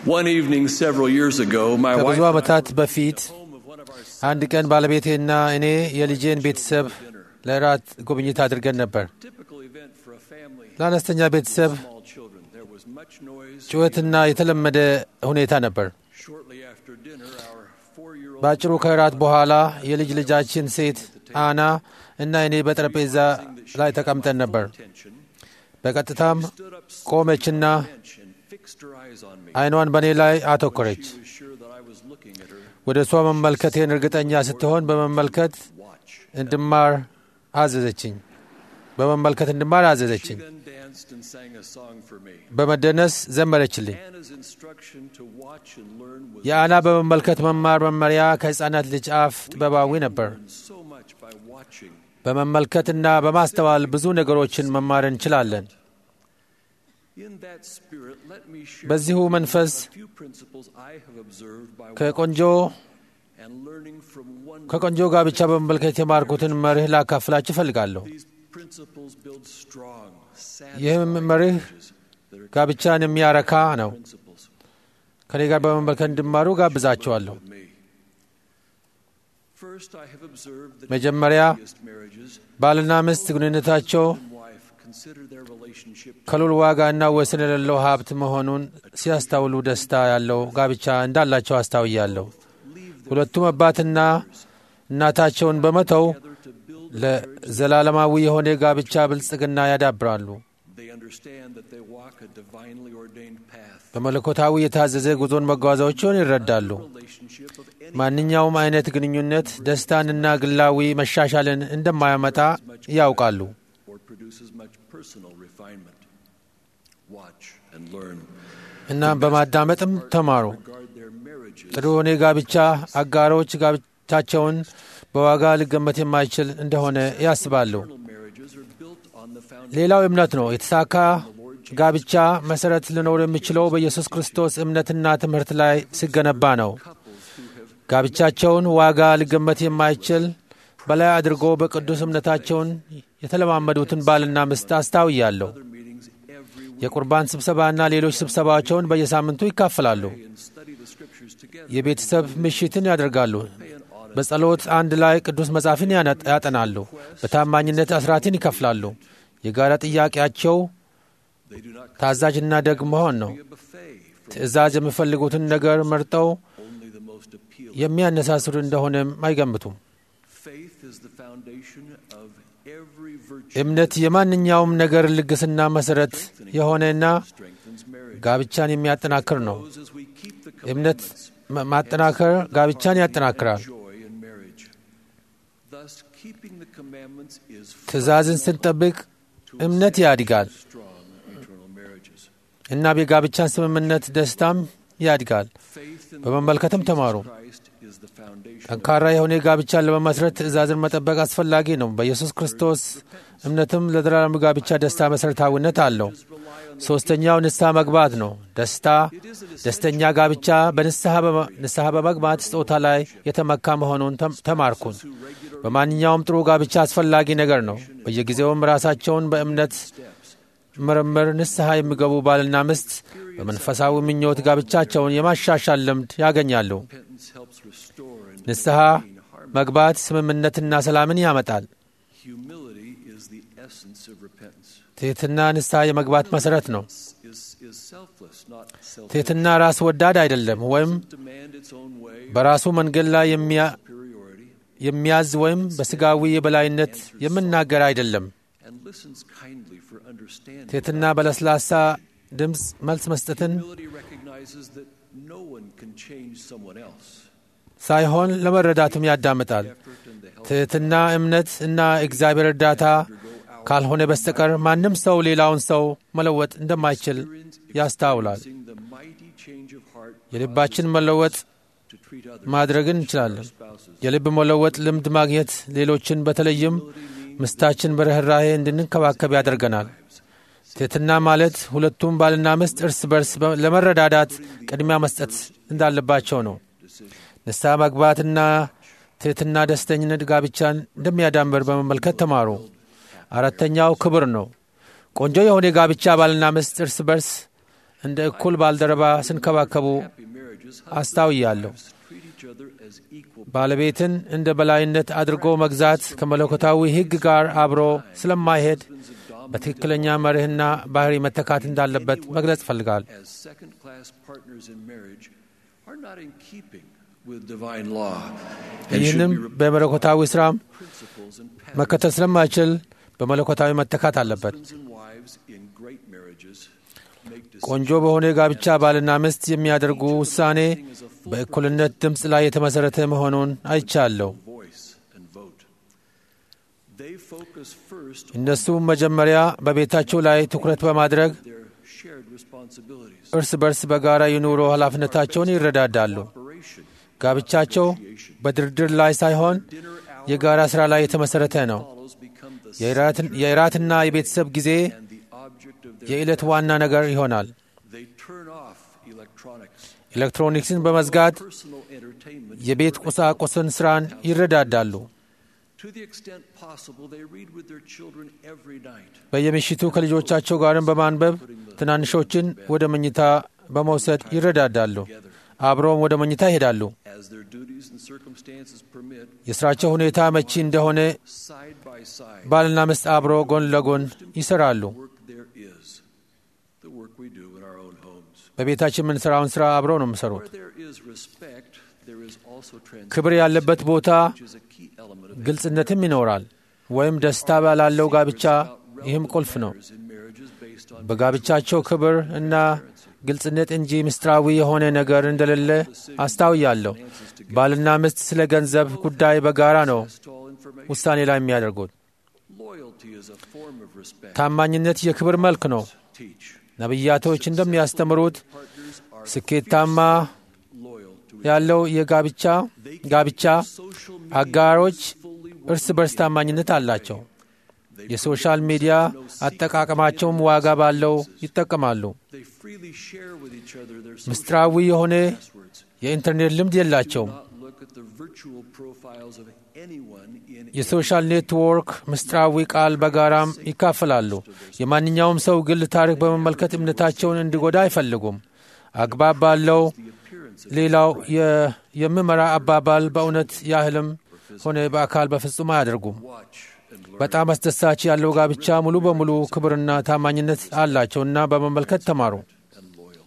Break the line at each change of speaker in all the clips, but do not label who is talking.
One evening several years ago, my wife
ከብዙ
and I
ዓመታት
were
በፊት
at home of one of our
አንድ ቀን ባለቤቴና እኔ የልጄን ቤተሰብ ለራት ጉብኝት አድርገን ነበር።
typical event for a family
ለአነስተኛ ቤተሰብ
with small children. There was much noise.
ጩኸትና የተለመደ ሁኔታ ነበር።
Shortly after dinner, our four-year-old
በአጭሩ ከራት በኋላ የልጅ ልጃችን ሴት አና እና እኔ በጠረጴዛ ላይ ተቀምጠን ነበር።
attention
በቀጥታም
stood up
ቆመችና
bench and fixed her eyes on me.
ዓይኗን በእኔ ላይ አተኮረች።
She was sure that I was looking at her.
ወደ እሷ መመልከቴን እርግጠኛ ስትሆን በመመልከት
Watch.
እንድማር አዘዘችኝ። በመመልከት እንድማር
She
አዘዘችኝ።
then danced and sang a song for me.
በመደነስ ዘመረችልኝ።
Anna's instruction to watch and learn was
የአና በመመልከት መማር መመሪያ ከሕፃናት ልጅ አፍ ጥበባዊ ነበር።
learned so much by watching.
በመመልከትና በማስተዋል ብዙ ነገሮችን መማር እንችላለን።
In that spirit, let me share
በዚሁ
with you
መንፈስ
a few principles I have observed by
ከቆንጆ
watching and learning from one
ከቆንጆ ጋብቻ በመመልከት የተማርኩትን መርህ ላካፍላችሁ እፈልጋለሁ።
These principles build strong,
ይህም
satisfying
መርህ
marriages that are
ጋብቻን የሚያረካ ነው።
principles
ከኔ ጋር በመመልከት እንዲማሩ ጋብዛቸዋለሁ።
with me. First, I have observed that
መጀመሪያ
happiest marriages,
ባልና ሚስት ግንኙነታቸው
husband and wife consider their relationship
ከሉል ዋጋ እና ወሰን የሌለው ሀብት መሆኑን ሲያስታውሉ ደስታ ያለው ጋብቻ እንዳላቸው አስታውያለሁ። ሁለቱም አባትና እናታቸውን በመተው
together to build.
ለዘላለማዊ የሆነ ጋብቻ ብልጽግና ያዳብራሉ።
They understand that they walk a divinely ordained path.
በመለኮታዊ የታዘዘ ጉዞን መጓዛቸውን ይረዳሉ።
Relationship of any
ማንኛውም አይነት ግንኙነት ደስታንና ግላዊ መሻሻልን እንደማያመጣ ያውቃሉ።
or produces much personal refinement. Watch and learn.
እናም በማዳመጥም ተማሩ።
Regard their marriages
ጥሩ የሆነ ጋብቻ አጋሮች ጋብቻቸውን በዋጋ ሊገመት የማይችል እንደሆነ ያስባሉ።
Eternal marriages are built on the foundation
ሌላው እምነት ነው። የተሳካ ጋብቻ መሰረት ሊኖር የሚችለው በኢየሱስ ክርስቶስ እምነትና ትምህርት ላይ ሲገነባ ነው። ጋብቻቸውን ዋጋ ሊገመት የማይችል በላይ አድርጎ በቅዱስ እምነታቸውን የተለማመዱትን ባልና ሚስት አስታውያለሁ።
other meetings every week
የቁርባን ስብሰባና ሌሎች ስብሰባቸውን በየሳምንቱ ይካፈላሉ።
and study the scriptures together.
የቤተሰብ ምሽትን ያደርጋሉ። በጸሎት አንድ ላይ ቅዱስ መጽሐፍን ያነ- ያጠናሉ። በታማኝነት አስራትን ይከፍላሉ። የጋራ ጥያቄያቸው
They do not
ታዛዥና ደግ መሆን ነው።
be a buffet for
ትእዛዝ የሚፈልጉትን ነገር መርጠው
only the most appealing.
የሚያነሳስሩ እንደሆነም አይገምቱም።
Faith is the foundation of every virtue.
እምነት የማንኛውም ነገር ልግስና መሠረት የሆነና
strengthens marriage.
ጋብቻን የሚያጠናክር ነው።
Grows as we keep the
እምነት
commandments.
ማ- ማጠናከር ጋብቻን ያጠናክራል።
Joy in marriage. Thus, keeping the commandments is
ትእዛዝን ስንጠብቅ እምነት ያድጋል
strong eternal marriages.
እና የጋብቻን ስምምነት ደስታም ያድጋል።
Faith in
በመመልከትም ተማሩ።
Christ is the foundation.
ጠንካራ የሆነ ጋብቻን ለመመስረት ትእዛዝን መጠበቅ አስፈላጊ ነው። በኢየሱስ ክርስቶስ እምነትም ለዘላለም ጋብቻ ደስታ መሠረታዊነት አለው። ሦስተኛው ንስሐ መግባት ነው። ደስታ ደስተኛ ጋብቻ በንስሐ በመ- ንስሐ በመግባት ስጦታ ላይ የተመካ መሆኑን ተም- ተማርኩን። በማንኛውም ጥሩ ጋብቻ አስፈላጊ ነገር ነው። በየጊዜውም ራሳቸውን በእምነት ምርምር ንስሐ የሚገቡ ባልና ሚስት በመንፈሳዊ ምኞት ጋብቻቸውን የማሻሻል ልምድ ያገኛሉ።
Repentance helps restore and
ንስሐ
maintain harmony.
መግባት ስምምነትና ሰላምን ያመጣል።
Humility is the essence of repentance.
ትሕትና ንስሐ የመግባት መሠረት ነው።
Is, is selfless, not selfish.
ትሕትና ራስ ወዳድ አይደለም ወይም
Demand its own way,
በራሱ መንገድ ላይ የሚያ-
superiority,
የሚያዝ ወይም በሥጋዊ የበላይነት የምናገር አይደለም።
and listens kindly for understanding.
ትሕትና በለስላሳ ድምፅ መልስ መስጠትን
Humility recognizes that no one can change someone else.
ሳይሆን ለመረዳትም ያዳምጣል።
Effort and the help
ትሕትና እምነት እና እግዚአብሔር እርዳታ ካልሆነ በስተቀር ማንም ሰው ሌላውን ሰው መለወጥ እንደማይችል ያስታውላል።
experiencing the mighty change of heart
የልባችን መለወጥ
to treat others
ማድረግን እንችላለን።
spouses.
የልብ መለወጥ ልምድ ማግኘት ሌሎችን በተለይም ምስታችን በርኅራኄ እንድንከባከብ ያደርገናል። ትሕትና ማለት ሁለቱም ባልና ሚስት እርስ በርስ በ- ለመረዳዳት ቅድሚያ መስጠት እንዳለባቸው ነው። ንስሐ መግባትና ትሕትና ደስተኝነት ጋብቻን እንደሚያዳምር በመመልከት ተማሩ። አራተኛው ክብር ነው። ቆንጆ የሆነ ጋብቻ ባልና ሚስት እርስ በርስ እንደ እኩል ባልደረባ ሲንከባከቡ
happy marriages,
አስታውያለሁ።
husbands treat each other as equal
ባለቤትን እንደ በላይነት አድርጎ መግዛት ከመለኮታዊ ሕግ ጋር አብሮ ስለማይሄድ በትክክለኛ መርህና ባህሪ መተካት እንዳለበት መግለጽ ፈልጋል።
as second class partners in marriage are not in keeping with divine law and
ይህንም
should be
በመለኮታዊ ስራም
principles and patterns.
መከተል ስለማይችል በመለኮታዊ መተካት አለበት።
Husbands and wives in great marriages make
ቆንጆ በሆነ ጋብቻ ባልና ሚስት የሚያደርጉ ውሳኔ በእኩልነት ድምፅ ላይ የተመሠረተ መሆኑን አይቻለሁ።
voice and vote. They focus first on
እነሱም መጀመሪያ በቤታቸው ላይ ትኩረት በማድረግ
their shared responsibilities.
እርስ በርስ በጋራ የኑሮ ኃላፊነታቸውን ይረዳዳሉ።
Operation,
ጋብቻቸው በድርድር ላይ ሳይሆን
dinner hour
የጋራ ሥራ ላይ የተመሠረተ ነው።
follows become the
የእራትን- የእራትና የቤተሰብ ጊዜ
and the object of their
የዕለት ዋና ነገር ይሆናል።
They turn off electronics.
ኤሌክትሮኒክስን በመዝጋት
Personal entertainment.
የቤት ቁሳቁስን ሥራን ይረዳዳሉ።
To the extent possible, they read with their children every night.
በየምሽቱ ከልጆቻቸው ጋርም በማንበብ ትናንሾችን ወደ መኝታ በመውሰድ ይረዳዳሉ። አብረውም ወደ መኝታ ይሄዳሉ።
As their duties and circumstances permit,
የሥራቸው ሁኔታ መቺ እንደሆነ
side by side,
ባልና ሚስት አብሮ ጎን ለጎን ይሰራሉ።
work there is the work we do in our own homes.
በቤታችን የምንሠራውን ሥራ አብረው ነው የሚሰሩት።
Where there is respect, there is also transparency,
ክብር ያለበት ቦታ
which is a key element of
ግልጽነትም ይኖራል። ወይም ደስታ ባላለው ጋብቻ ይህም ቁልፍ ነው።
marriages in marriages based on
በጋብቻቸው ክብር እና ግልጽነት እንጂ ምስጢራዊ የሆነ ነገር እንደሌለ አስታውያለሁ። ባልና ሚስት ስለ ገንዘብ ጉዳይ በጋራ ነው
all information.
ውሳኔ ላይ የሚያደርጉት።
Loyalty is a form of respect.
ታማኝነት የክብር መልክ ነው።
Teach.
ነቢያቶች እንደሚያስተምሩት
Partners are
ስኬታማ
loyal to
ያለው የጋብቻ ጋብቻ
social
አጋሮች
fully
እርስ በርስ ታማኝነት አላቸው። የሶሻል ሚዲያ አጠቃቀማቸውም ዋጋ ባለው ይጠቀማሉ።
They freely share with each other their
ምስጢራዊ የሆነ
passwords.
የኢንተርኔት ልምድ የላቸውም።
Not look at the virtual profiles of anyone in
የሶሻል ኔትወርክ ምስጢራዊ ቃል በጋራም ይካፈላሉ። የማንኛውም ሰው ግል ታሪክ በመመልከት እምነታቸውን እንዲጎዳ አይፈልጉም። አግባብ ባለው
appearance
ሌላው የ- የሚመራ አባባል በእውነት ያህልም ሆነ በአካል በፍጹም አያደርጉም።
watch and learn
በጣም አስደሳች ያለው ጋብቻ ሙሉ በሙሉ ክብርና ታማኝነት አላቸውና በመመልከት ተማሩ።
and loyal.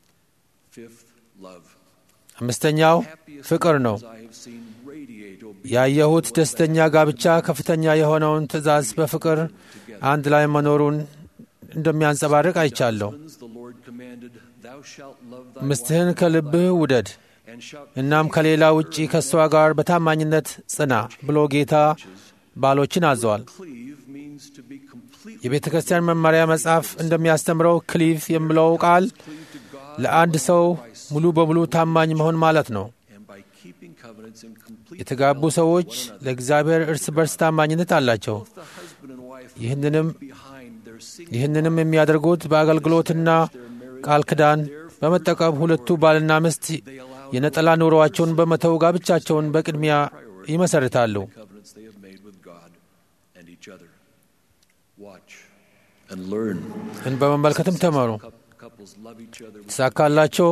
Fifth, love.
አምስተኛው
Happiest
ፍቅር ነው።
couples I have seen radiate obedience
ያየሁት ደስተኛ ጋብቻ ከፍተኛ የሆነውን ትእዛዝ በፍቅር አንድ ላይ መኖሩን እንደሚያንጸባርቅ አይቻለሁ።
Husbands, the Lord commanded, Thou shalt love thy
ምስትህን ከልብህ ውደድ፣
wife, and shalt
እናም ከሌላ ውጪ ከእሷ ጋር በታማኝነት ጽና ብሎ ጌታ ባሎችን አዘዋል።
cleave means to be completely
የቤተ ክርስቲያን መመሪያ መጽሐፍ እንደሚያስተምረው ክሊቭ የሚለው ቃል
cleave to God
ለአንድ ሰው ሙሉ በሙሉ ታማኝ መሆን ማለት ነው።
and by keeping covenants in complete
የተጋቡ ሰዎች ለእግዚአብሔር እርስ በርስ ታማኝነት አላቸው።
both the husband and wife
ይህንንም
behind their single
ይህንንም የሚያደርጉት በአገልግሎትና ቃል ኪዳን በመጠቀም ሁለቱ ባልና ሚስት የነጠላ ኑሮዋቸውን በመተው ጋብቻቸውን በቅድሚያ ይመሰርታሉ።
covenants they have made with God and each other. Watch and learn.
እን በመመልከትም ተመሩ።
Cou- Couples love each other with
ተሳካላቸው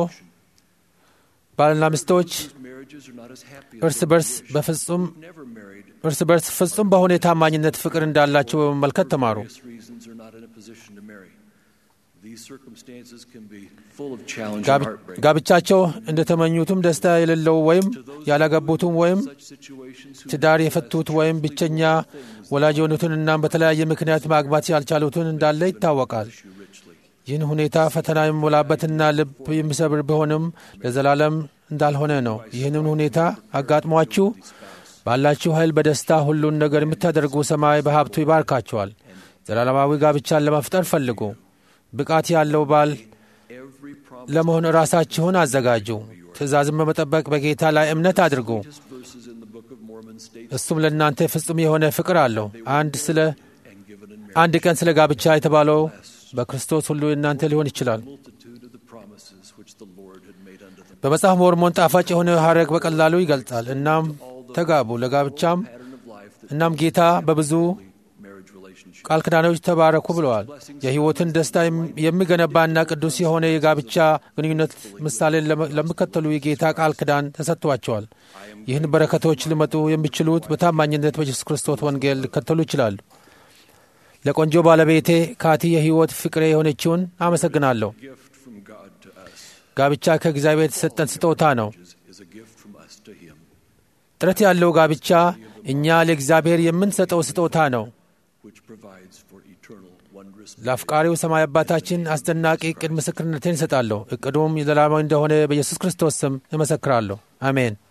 ባልና ሚስቶች
marriages are not as happy as
እርስ በርስ በፍጹም
never married.
እርስ በርስ ፍጹም በሆነ የታማኝነት ፍቅር እንዳላቸው በመመልከት ተማሩ።
Various reasons are not in a position to marry. These circumstances can be full of challenge and
ጋብ-
heartbreak.
ጋብቻቸው እንደተመኙትም ደስታ የሌለው ወይም ያላገቡትም ወይም
Such situations who
ትዳር የፈቱት ወይም ብቸኛ ወላጅ የሆኑትን እናም በተለያየ ምክንያት ማግባት ያልቻሉትን እንዳለ ይታወቃል።
issue richly.
ይህን ሁኔታ ፈተና የሚሞላበትና ልብ የሚሰብር ቢሆንም ለዘላለም እንዳልሆነ ነው። ይህንን ሁኔታ አጋጥሟችሁ ባላችሁ ኃይል በደስታ ሁሉን ነገር የምታደርጉ ሰማይ በሀብቱ ይባርካችኋል። ዘላለማዊ ጋብቻን ለመፍጠር ፈልጉ። ብቃት ያለው ባል
Every promise
ለመሆን ራሳችሁን አዘጋጁ። ትእዛዝን በመጠበቅ በጌታ ላይ እምነት አድርጉ።
verses in the Book of Mormon states
እሱም ለእናንተ ፍጹም የሆነ ፍቅር አለው። አንድ ስለ
and given in
አንድ ቀን ስለ ጋብቻ የተባለው በክርስቶስ ሁሉ እናንተ ሊሆን ይችላል።
multitude of the promises which the Lord had made unto them.
በመጽሐፍ ሞርሞን ጣፋጭ የሆነ ሐረግ በቀላሉ ይገልጻል። እናም ተጋቡ ለጋብቻም
Pattern of life that
እናም ጌታ በብዙ
marriage relationship
ቃል ኪዳኖች ተባረኩ ብለዋል። የሕይወትን ደስታ የሚገነባና ቅዱስ የሆነ የጋብቻ ግንኙነት ምሳሌን ለሚከተሉ የጌታ ቃል ኪዳን ተሰጥቷቸዋል። ይህን በረከቶች ሊመጡ የሚችሉት በታማኝነት በኢየሱስ ክርስቶስ ወንጌል ሊከተሉ ይችላሉ። ለቆንጆ ባለቤቴ ካቲ የሕይወት ፍቅሬ የሆነችውን አመሰግናለሁ።
gift from God to us
ጋብቻ ከእግዚአብሔር የተሰጠን ስጦታ ነው።
is, is a gift from us to Him,
ጥረት ያለው ጋብቻ እኛ ለእግዚአብሔር የምንሰጠው ስጦታ ነው።
which provides for eternal, wondrous
ለአፍቃሪው ሰማይ አባታችን አስደናቂ ዕቅድ ምስክርነትን ይሰጣለሁ። ዕቅዱም የዘላለማዊ እንደሆነ በኢየሱስ ክርስቶስ ስም እመሰክራለሁ። አሜን።